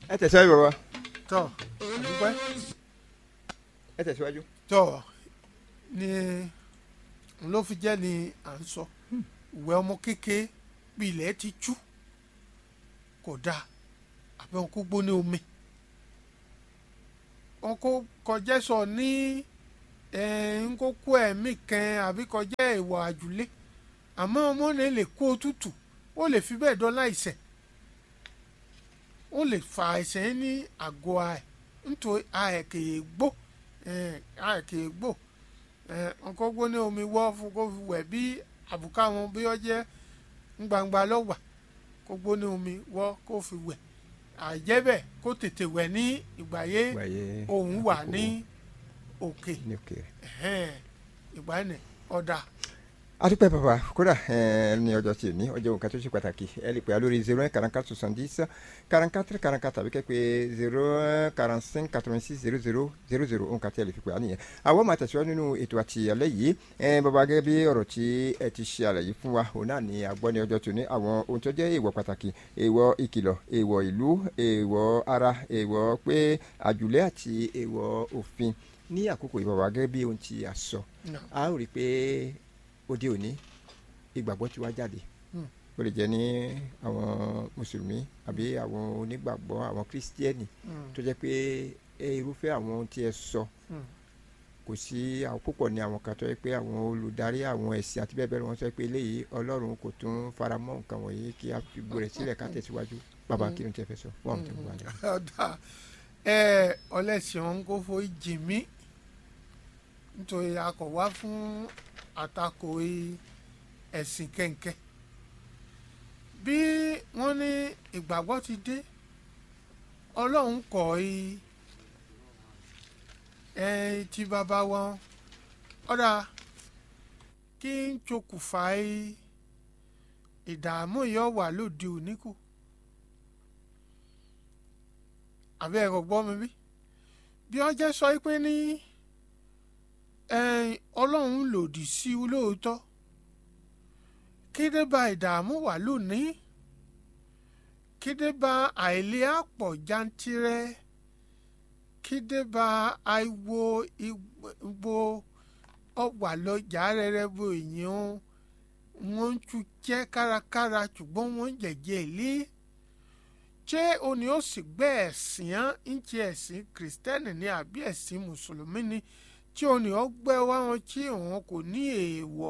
ẹ tẹ̀síwájú bàbá tọ́ àdúpẹ́ ẹ tẹ̀síwájú. tọ́ ni ló fi jẹ́ ni à ń sọ ìwẹ̀ ọmọ kékeré bí ilẹ̀ ti tú kò dáa àbẹ̀ wọn kó gbóná omi wọn kó kọjá sọ ní ń kó kó ẹ̀mí kan àbí kọjá ìwà àjùlé àmọ́ ọmọ náà lè kó òtútù ó lè fi bẹ́ẹ̀ dán láìsẹ̀ ó lè fa àìsàn yẹn ní àgọ́ àẹ̀ nítorí àẹ̀ kèé gbó àẹ̀ kèé gbó nǹkan gbóná omi wọ́ fún kó fi wẹ̀ bí àbùká wọn bí ó jẹ́ gbangba lọ́wà kó gbóná omi wọ́ kó fi wẹ̀ àìjẹ́ bẹ́ẹ̀ kó tètè wẹ̀ ní ìgbà yé wáyé òun wà ní òkè ní òkè. ìgbà yẹn ọ̀dà adúpẹ́ bàbá kódà ẹ ní ọjọ́ tí ò ní ọjọ́ nǹkan tó ṣe pàtàkì ẹ lè pè á lórí zero one quarante quatre soixante dix quarante quatre quarante quatre tàbí kẹ́pẹ́ zero one quarante cinq quatre vingt six zero zero zero zero nǹkan tí ẹ lè fi pè á nìyẹn. àwọn máa tẹ̀síwájú nínú ètò àti alẹ́ yìí ẹ bàbá gẹ́gẹ́ bí ọ̀rọ̀ tí ẹ ti ṣe àlàyé fún wa òun náà ní agbọ́ ní ọjọ́ tó ní àwọn ohun tó jẹ́ èèwọ̀ pàtàkì èèwọ̀ ìkìlọ̀ èèwọ̀ ìlú èèwọ̀ ara èèwọ̀ pé àjùlé àti èèwọ̀ òfin ní àkókò ìbàbà gẹ́gẹ́ bí ohun tí a sọ a ó rí i pé òde òní ìgbàgbọ́ ti wá jáde Hmm. ó lè jẹ́ ní àwọn mùsùlùmí àbí àwọn onígbàgbọ́ àwọn kírísítíẹ́nì tó jẹ́ pé ẹ irúfẹ́ àwọn ohun tí ẹ sọ Hmm. kò sí àwọn púpọ̀ ní àwọn kan tó yẹ pé àwọn olùdarí àwọn ẹ̀sìn àti bẹ́ẹ̀ bẹ́ẹ̀ lọ wọ́n sọ pé eléyìí ọlọ́run kò tún fara mọ́ nǹkan wọ̀nyí kí a fi gbọ́ rẹ̀ sílẹ̀ ká tẹ̀síwájú bàbá kí ló ń tẹ́ fẹ́ sọ fún àwọn tó ń wà ní. ọ̀dà ẹ ọlẹ́sìn ọ̀hún kò fo ìjì mí nítorí a kò wá fún àtakò i- ẹ̀sìn kẹ̀kẹ́ bí wọ́n ní ìgbàgbọ́ ti dé ọlọ́run kọ̀ í ẹ ti bàbá wọn ọ̀dà kí n ṣokùnfà í ìdààmú yìí ó wà lóde òní kù àbí ẹ̀rọ gbọ́ mi bí bí wọ́n jẹ́ sọ pé ní ẹ̀ẹ́n, ọlọ́run lòdì sí i lóòótọ́ kéde bá ìdààmú wà lónìí kéde bá àìlera pọ̀ jantirẹ kéde bá àìwo ìgbò ọ̀wà lọ́jà rẹ̀rẹ̀ bó èèyàn wọ́n ń tún jẹ́ kárakára ṣùgbọ́n wọ́n ń jẹ̀jẹ̀ lé ṣé o ní ó sì gbé ẹ̀sìn án ń ṣe ẹ̀sìn kìrìsìtẹ́nì ní àbí ẹ̀sìn mùsùlùmí ni tí o ní ó gbé wá wọn tí òun kò ní èèwọ̀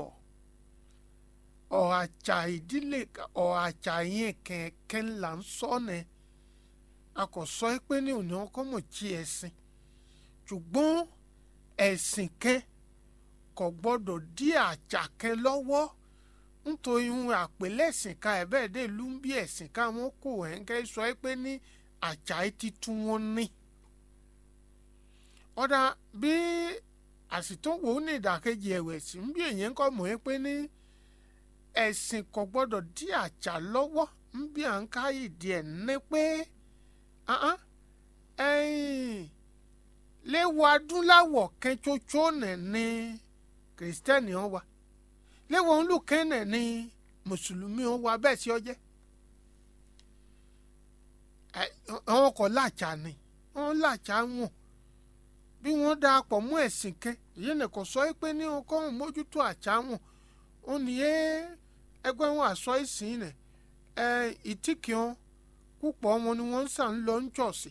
ọ̀àjà ìdílé ọ̀àjà yẹn kẹ̀kẹ́ là ń sọ ni a kò sọ pé ní òní ọkọ mọ̀ tí ẹ̀sìn ṣùgbọ́n ẹ̀sìn kẹ́ kò gbọ́dọ̀ dí àjà kẹ́ lọ́wọ́ nítorí ohun àpèlẹ́sìn ká ẹ̀ bẹ́ẹ̀ dé ìlú ń bí ẹ̀sìn ká wọn kò ẹ̀ńkẹ́ sọ pé ní àjà yìí ti tún wọn ní. ọ̀dà bí àsìtòwò ní ìdàkejì ẹ̀wẹ̀ sí ń bí èyàn kọ́ mọ̀ ẹ́ pé ní ẹ̀sìn kò gbọ́dọ̀ dí àjà lọ́wọ́ ń bí à ń ká ìdí ẹ̀ ní pé ahán, ẹ̀yìn léwu adúláwọ̀ kẹ́tsótsó nẹ̀ ní kìrìsìtẹ́nì wọn wa léwu olùkẹ́nẹ̀ ní mùsùlùmí wọn wa bẹ́ẹ̀ sí ọjẹ́ àwọn kò láàjà ni wọn láàjà wọn bí wọn dáa pọ̀ mú ẹ̀sìn kẹ́ èyí nìkan sọ pé ní wọn kọ́ wọn mójútó àjà wọn ó ní ẹ ẹgbẹ́ wọn àsọ ìsìn nẹ̀ ẹ ìtìkì wọn púpọ̀ wọn ni wọ́n ń sàn lọ ń jọ̀sìn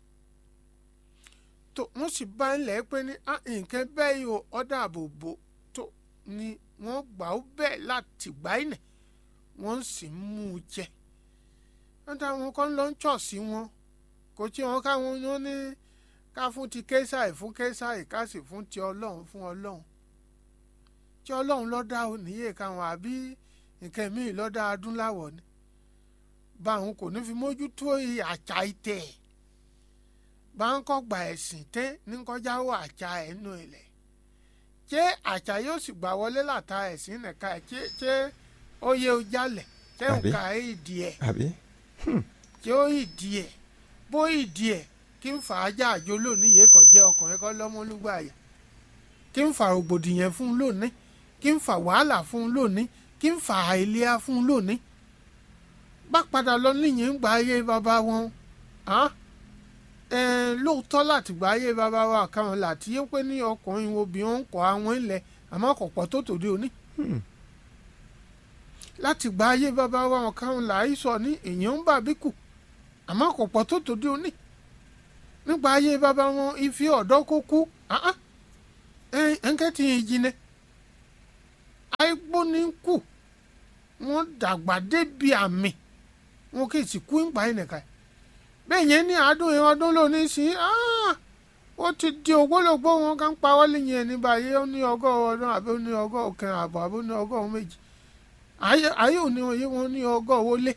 tó wọ́n sì bá ń lẹ̀ pé ní "Ah, nǹkan bẹ́ẹ̀ yìí o ọ̀dà àbòbò tó ni wọ́n gbà ó bẹ́ẹ̀ láti gbà í nẹ̀ wọ́n sì ń mú un jẹ wọ́n dá wọn kọ́ ń lọ ń jọ̀sìn wọn kò tí wọn káwọn ní wọn ní ká fún ti késàì fún késàì ká sì fún ti ọlọ́run fún ọlọ́run tí ọlọ́run lọ́dá ò níyè káwọn àbí nǹkan míì lọ́dá adúláwọ̀ ni báwọn kò ní fi mójútó àṣà ìtẹ̀ báwọn kọ́ gba ẹ̀sìn tẹ́ ní kọjá wọ àṣà ẹnu ilẹ̀ ṣé àṣà yóò sì gbà wọlé láta ẹ̀sìn nìka ẹ̀ ṣé ṣé ó yẹ ó jalẹ̀ ṣé Àbí? nǹka ìdí ẹ̀ àbí ṣé ó ìdí ẹ̀ bó ìdí ẹ̀ kí n fà á jà àjò lónìí yìí kò jẹ́ ọkùnrin kọ́ lọ́mọlúgbà àyà kí n fà rògbòdìyàn fún un lónìí kí n fà wàhálà fún un lónìí kí n fà àìlera fún un lónìí bá padà lọ níyìn ń gba ayé bàbá wọn hàn eh, lóòótọ́ láti gbà ayé bàbá wa kan láti yé pé ní ọkùnrin obìnrin ń kọ́ àwọn ilẹ̀ àmọ́ kò pọ̀ tó tòde òní Hmm. láti gba ayé bàbá wa kan là í sọ ní èèyàn ń bà bí kù àmọ́ kò pọ̀ tó tòde òní nípa ayé bàbá wọn ife ọ̀dọ́ kó kú ẹ̀ńkẹ́ tí yẹn jinnẹ́ àìgbóni kù wọ́n dàgbà débi àmì wọn kì í sì kú ìgbà yẹn nìkan bẹ́ẹ̀ yẹn ní àádọ́ yẹn ọdún lónìí sí ó ti di ògbólógbó wọn kàn pa wọlé yẹn ní báyìí ó ní ọgọ́rùn ọdún àbí ó ní ọgọ́rùn kan àbọ̀ àbí ó ní ọgọ́rùn méjì ayé ayé òní òye wọn ní ọgọ́rùn ó lé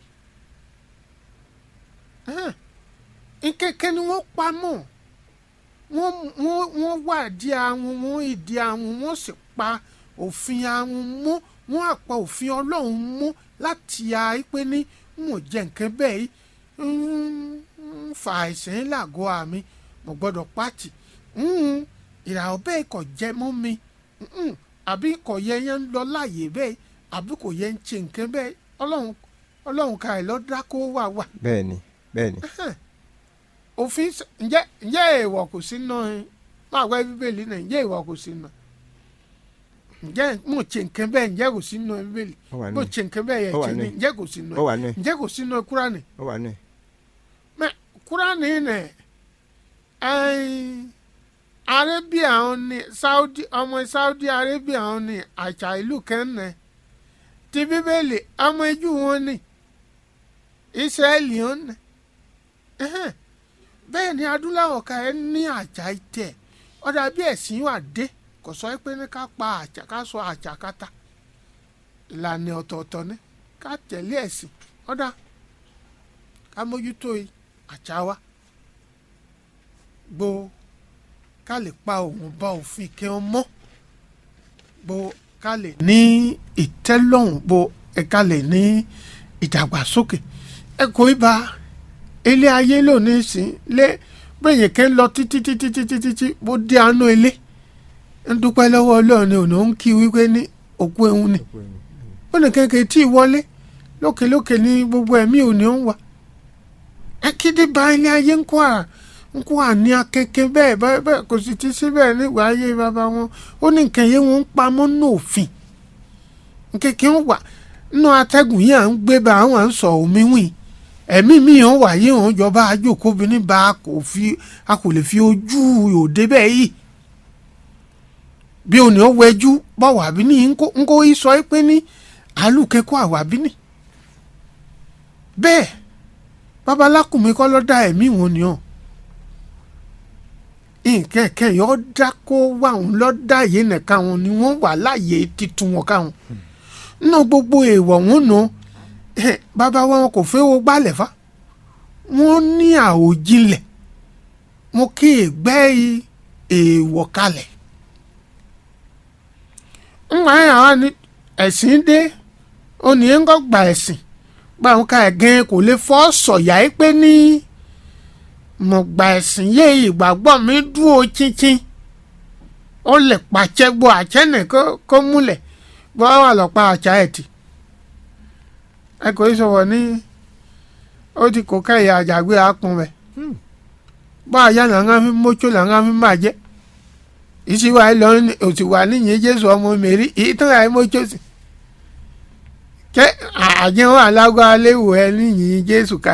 nkẹ́kẹ́ ni wọ́n pa mọ́ wọ́n wọ́n wọ́n wà di àwọn wọ́n ìdí àwọn wọ́n sì pa òfin àwọn mú wọ́n àpá òfin ọlọ́run mú láti ya pé ní mo jẹ nǹkan bẹ́ẹ̀ yìí ń fa àìsàn lágọ̀ àmì mo gbọ́dọ̀ pàtì ìràwọ̀ bẹ́ẹ̀ kò jẹ mọ́ mi mm, àbí kò yẹ yẹn ń lọ láàyè bẹ́ẹ̀ àbí kò yẹ ń ṣe nǹkan bẹ́ẹ̀ ọlọ́run ọlọ́run ká ẹ̀ lọ́ dákó wà wà bẹ́ẹ̀ni bẹ́ẹ̀ni òfin s- ǹjẹ́ ǹjẹ́ èèwọ̀ kò sí náà ẹ máa wá bíbélì náà ǹjẹ́ èèwọ̀ kò sí náà ǹjẹ́ mo ṣe nǹkan bẹ́ẹ̀ ǹjẹ́ kò sí náà bíbélì ó wà mo nù ṣe nǹkan bẹ́ẹ̀ yẹ Ó wà ṣe nù. ní ǹjẹ́ kò sí ó náà wà nù ǹjẹ́ kò sí náà kúránì ó wà nù mẹ kúránì nẹ ẹ̀ẹ́n arabia ọ̀hún ni saudi ọmọ saudi arabia ọ̀hún ni àṣà ìlú kan nẹ ti bíbélì ọmọ ẹjú wọn ni israẹli ọ̀hún nẹ ẹ̀hẹ́n bẹ́ẹ̀ ni adúláwọ̀ ká ẹ ní àṣà ìtẹ̀ ọ̀dà bí ẹ̀sìn wà dé kò sọ pé ní ká pa àṣà ká sọ àṣà kátà ìlànà ọ̀tọ̀ọ̀tọ̀ ni ká tẹ̀lé ẹ̀sìn ọ̀dà ká mójútó àṣà wa gbo ká lè pa òun bá òfin kí wọn mọ́ gbo ká lè ní ìtẹ́lọ́rùn gbo ẹ ká lè ní ìdàgbàsókè ẹ kò í ba ilé ayé lónìí sí lé bẹ́yìn kẹ́ ń lọ títí títí títí títí bó dé àánú ilé ń dúpẹ́ lọ́wọ́ ọlọ́run ni òun ń kí wípé ní òkú ehun ni ó ní kékeré tí ì wọlé lókèlókè ní gbogbo ẹ̀mí òní ń wà akéde bá ilé ayé ń kó à ń kó àní akẹ́kẹ́ bẹ́ẹ̀ bẹ́ẹ̀ bẹ́ẹ̀ kò sì ti síbẹ̀ nígbà ayé bàbá wọn ó ní nǹkan yẹn wọn ń pamọ́ ní òfin nkẹ́kẹ́ ń wà nínú atẹ́gùn yìí à ń gbé bá àwọn à ń sọ omi wìn ẹ̀mí mi hàn wà yìí hàn jọba ajókòbìnrin bá a kò fi a kò lè fi ojú òde bẹ́ẹ̀ yìí bí òní ó wẹjú bọ́ wàbí ní ń kó sọ pé ní àlùkẹ́kọ̀ọ́ àwàbí ní bẹ́ẹ̀ babalákùnmi kọ́ ló dá ẹ̀mí wọn ni ọ́ nǹkan ẹ̀kẹ́ yọ dá kó wà wọn lọ́ dá yìí nìkan wọn ni wọ́n wà láàyè titun wọn káwọn nínú gbogbo èèwọ̀ wọn nù bàbá wọn kò fẹ́ wo gbálẹ̀ fa wọ́n ní àòjinlẹ̀ mo kí ègbẹ́ èèwọ̀ kalẹ̀ ńgbà yẹn àwọn ni ẹ̀sìn dé ó ní ń kọ́ gba ẹ̀sìn báwọn ká ẹ̀gẹ́ kò lè fọ́ sọ̀yà yìí pé ní mo gba ẹ̀sìn yé ìgbàgbọ́ mi dúró chinchin ó lè pàṣẹ gbọ́ àṣẹ nì kó múlẹ̀ bọ́ wà lọ́pàá àṣà ẹ̀ tì ẹ kò í sọ̀rọ̀ ní ó ti kó kẹ́yà àjàgbé àpọ̀n rẹ̀ bá àyà làwọn fi mójú làwọn fi máa jẹ́ ìṣíwá ẹ lọ òtù wà níyìn Jésù ọmọ mẹ́rí ìtàn àì mójú sí kẹ àjẹwò alágbá léwu ẹ níyìn Jésù ká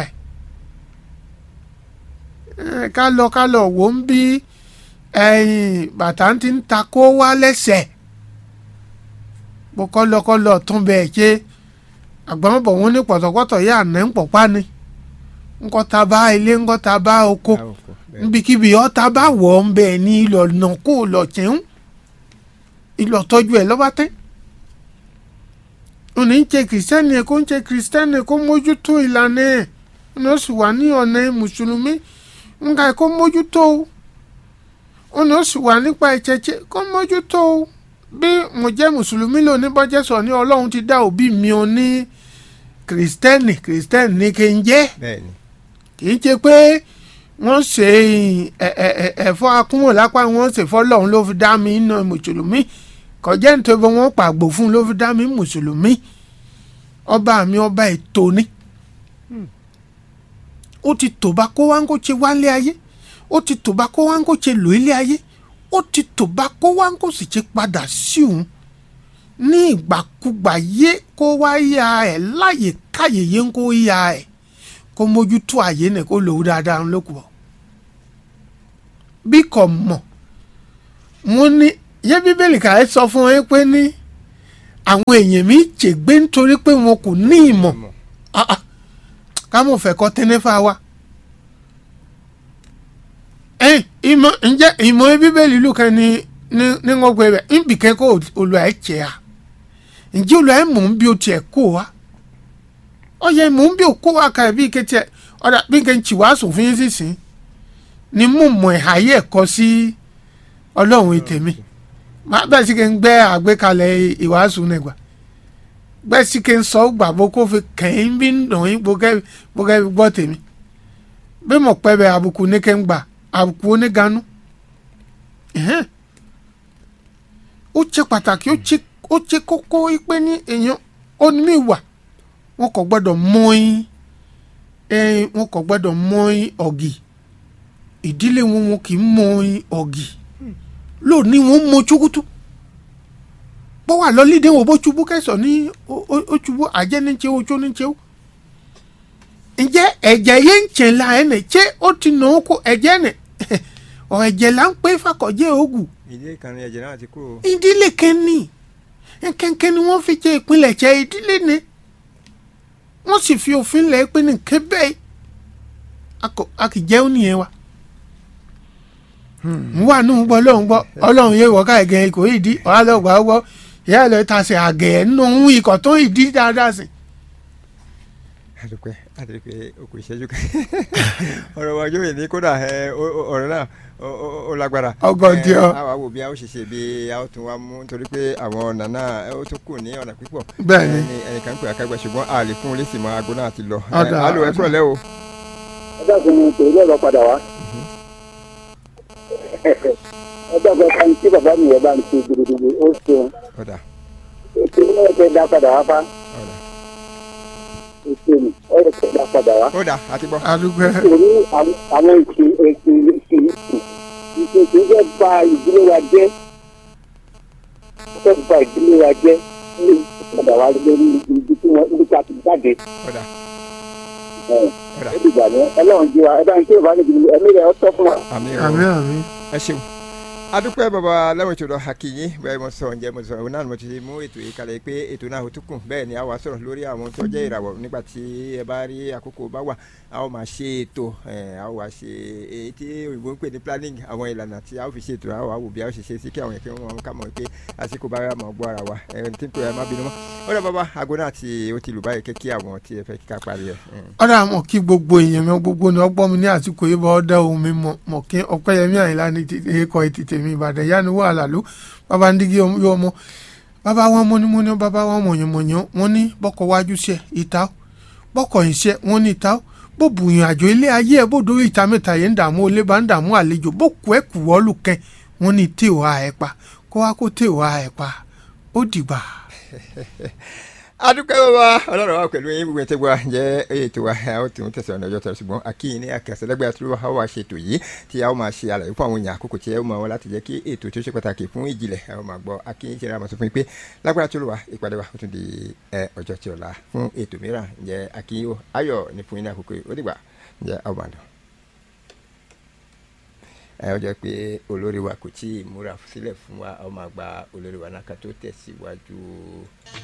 ẹ ká lọ ká lọ wò ń bí ẹ̀yìn bàtà ti ń ta kó wá lẹ́sẹ̀ bó kọ́lọ́kọ́lọ́ tún bẹ́ẹ̀ ṣe àgbọ̀nbọ̀ wọn ní pọ̀tọ̀pọ̀tọ̀ yà ní ń pọ̀pá ni ńkọ́ta bá ilé ńkọ́ta bá oko nbikíbi ọ̀ta bá wọ̀ ọ́n bẹ́ẹ̀ ní ìlọ̀nà kó lọ tẹ̀hún ìlọ̀tọ́jú ẹ̀ lọ́ba tẹ́ òní ń ṣe kìrìsìtẹ́nì ẹ̀ kó ń ṣe kìrìsìtẹ́nì kó mójútó ìlànà ẹ̀ ọ̀nà ó sì wà ní ọ̀nà mùsùlùmí nǹka ẹ̀ kó mójútó ọ̀nà ó sì wà nípa ìṣẹ̀ṣẹ̀ kó mójútó bí mo jẹ́ mùsùlùmí lónìí bọ́jẹ́ sọ ní ọlọ́run ti dá òbí mi ò ní kìrìsìtẹ́nì kìrìsìtẹ́nì ní kí n jẹ́ bẹ́ẹ̀ni kì í ṣe pé wọ́n ṣe ẹ̀fọ́ akúnwò lápá wọ́n ṣe fọ́lọ́run ló fi dá mi iná mùsùlùmí kọjá nítorí wọ́n pàgbò fún ló fi dá mi mùsùlùmí ọba mi ọba ètò ni ó ti tò bá kó wá ń kó ṣe wálé ayé ó ti tò bá kó wá ń kó ṣe lò ilé ayé ó ti tò bá kó wá ń kó sì ṣe padà sí òun ní ìgbàkúgbà yé kó wá ya ẹ̀ láyè káyè yé ń kó ya ẹ̀ kó mójútó àyè nẹ̀ kó lòó dáadáa ń lókùbọ̀ bí kò mọ̀ mo ní yé bíbélì kàá sọ fún ẹ pé ní àwọn èèyàn mi ṣègbé nítorí pé wọn kò ní ìmọ̀ Mọ̀. Ah, ah. ká mọ̀ fẹ́ kọ́ tẹ́nẹ́fà wa. ẹ ìmọ̀ ǹjẹ́ ìmọ̀ bíbélì lù kan ní ní ní wọ́n gbé bẹ̀ ń bì kẹ́kọ̀ọ́ olùwà ẹ̀ jẹ́ a ǹjẹ́ olùwà ẹ̀ mọ̀ ń bí o tiẹ̀ kó wa ọ yẹ mọ̀ ń bí o kó wa kà bí kẹ́tẹ́ ọ̀dà bí kẹ́ ń tì wá sùn fún yín sísìn ni mo mọ̀ ẹ̀ ayé ẹ̀kọ́ sí ọlọ́run ètèmi bẹ́ẹ̀ sì kẹ́ ń gbẹ́ àgbékalẹ̀ ìwàásù nígbà bẹ́ẹ̀ sì kẹ́ ń sọ gbàgbọ́ kó fi kẹ́yìn bí ń dùn yín gbọ́kẹ́ gbọ́kẹ́ fi gbọ́ tèmi bí mo pẹ́ bẹ́ẹ̀ àbùkù ní kẹ́ ń gbà àbùkù oníganú ẹ̀hẹ́n. ó ṣe pàtàkì ó ṣe ó ṣe kókó pé ní èèyàn ó ní ìwà wọn kò gbọ́dọ̀ mọ́yìn ẹ̀ wọn kò gbọ́dọ̀ mọ́yìn ọ̀gì ìdílé wọn wọn kì í mọ́yìn ọ̀gì lónìí wọn mọ chukutu bọ́ wà lọ́lídé wo bó ṣubú kẹsàn ní ó- ó ó ṣubú àjẹ́ ní ṣe ojú ní ṣe ó. ǹjẹ́ ẹ̀jẹ̀ yẹn ń ṣe la ẹ̀ nẹ̀ ṣé ó ti nà ó kó ẹ̀jẹ̀ nẹ̀ ọ̀ ẹ̀jẹ̀ là ń pé fakọ̀jẹ́ ògùn ìdílé kan ní ẹ̀jẹ̀ náà ti kú o. ìdílé kẹ́ni kẹ́kẹ́ ni wọ́n fi jẹ́ ìpínlẹ̀ jẹ́ ìdílé ni wọ́n sì fi òfin lẹ̀ pé ní kébẹ́ a kì jẹ́ ònìyẹn wa n wà nù gbọ́ lóun gbọ́ ọlọ́run yé wọ́ká ẹ̀gẹ́ kò ìdí ọ̀há lọ gbà ó gbọ́ ìyá ẹ̀ lọ ta sí àgẹ̀ nínú ohun ikọ̀ tó ìdí dáadáa sí. àdùpẹ́ àdùpẹ́ okùn ìṣẹ́jú kan ọ̀rọ̀ wa yóò ní kódà ẹ, ó- ó- ọ̀rọ̀ náà ó- ó ó lágbára. Ọgọ́dì ọ. Ẹ, àwa wò bí a ó ṣe ṣe bí a ó tún wá mú nítorí pé àwọn ọ̀nà náà ẹ, ó tún kù ní ọ̀nà pípọ̀. Bẹ́ẹ̀ni. Ẹ, ní ẹnìkan ń pè akágbá ṣùgbọ́n a lè fún un lésì mọ́ aago náà ti lọ. Ẹ, Ọ̀dà. alo ẹ kúrọ̀lẹ́ o. ọjọ́ kan ní tòun lọ́ọ́ padà wá. ọjọ́ kan kan tí bàbá mi yẹn bá ń ṣe gidigidi ó ṣeun ọ̀dà ètò ìwé ẹ̀kẹ́ dá padà wá bá ọ̀dà ètò ìwé ẹ̀kẹ́ dá padà wá. ọ̀dà àti gbọ́. àdúgbò nítorí àwọn- àwọn ìṣe ètò ìṣe ìṣe ìṣe ìṣe fẹ́ ba ìdílé wa jẹ́ fẹ́ ba ìdílé wa jẹ́ ní padà wá lórí ibi tí wọ́n ibi tí a ti jáde. ọ̀dà ẹ̀ ọ̀dà ẹ̀ dìgbà ní ọlọ́run jí wa ẹ bá ń ṣe ìbánu ìdílé ẹ̀mí rẹ̀ ọ́ tọ́ fún wa. àmì àmì ìrọ̀ àmì ẹ ṣeun adúpẹ́ bàbá lẹ́wọ̀n ètò lọ hakiyin bẹ́ẹ̀ mo sọ ǹjẹ́ mo sọ òun náà ni mo ti mú ètò yìí kalẹ̀ pé ètò náà ó tún kùn bẹ́ẹ̀ ni a wá sọ̀rọ̀ lórí àwọn tó jẹ́ ìràwọ̀ nígbà tí ẹ bá rí àkókò bá wà a ó máa ṣe ètò ẹ̀, a ó wá ṣe èyí tí òyìnbó ń pè ní planning àwọn ìlànà tí a ó fi ṣe ètò a ó wá wò bí a ó ṣe ṣe sí kí àwọn èèyàn wọn ká mọ̀ pé àsìkò bá mọ̀ gbọ́ ara wa ẹ̀ tí ń pè é má bínú mọ́ ó dà bàbá aago náà tí ó ti lù báyìí kí àwọn tí ẹ fẹ́ kíkà parí ẹ̀ ọ̀dà àmọ̀ kí gbogbo èèyàn mi gbogbo ni ọgbọ́n mi ní àsìkò yìí bá ọ̀dà ohun mi mọ̀ mọ̀ kí ọ̀pẹ́yẹmí àyìnlá ní ti ẹ̀kọ́ ètìtì mi ìbàdàn yánu wà lálù bàbá ń dígí yọ ọmọ bàbá wọn mọ́nímọ́ní bàbá wọn mọ̀yànmọ̀yàn wọn ní bọ́kọ̀ wájú ṣe ìta ó bọ́kọ̀ yìí ṣe wọn ní ìta ó bó bùyàn àjò ilé ayé ẹ̀ bó dórí ìta mẹ́ta yẹn ń dààmú olé bá ń dààmú àlejò bó kú ẹ̀ kù wọ́ọ́lù kẹ́ wọn ní tí ò ha ẹ̀ pa kó wá kó tí ò ha ẹ̀ pa ó dìgbà. adúpẹ́ bàbá ọlọ́run wa pẹ̀lú yín gbogbo ẹ̀ tẹ́ gbọ́ jẹ́ ètò wa a ó tún tẹ̀sán ọjọ́ tẹ̀sán ṣùgbọ́n akíyìn ní akẹ́sẹ̀lẹ́gbẹ̀ẹ́ tí wọ́n wá ṣe ètò yìí tí a ó máa ṣe àlàyé fún àwọn èèyàn àkókò tí ẹ ó máa wọn láti jẹ́ kí ètò tí ó ṣe pàtàkì fún ìjìnlẹ̀ ẹ ó máa gbọ́ akíyìn ṣe ra àmọ́ sọ fún yín pé lágbára tí ó lò wá ìpàdé wa ó tún di ẹ, ọjọ́ tí ọ̀la fún ètò mìíràn ǹjẹ́ akíyìn ó ayọ̀ ní fún yín ní àkókò yìí ó dìgbà ǹjẹ́ a ó máa dùn ẹ ó jẹ́ pé olórí wa kò tí ì múra sílẹ̀ fún wa a ó máa gba olórí wa náà ká tó tẹ̀síwájú.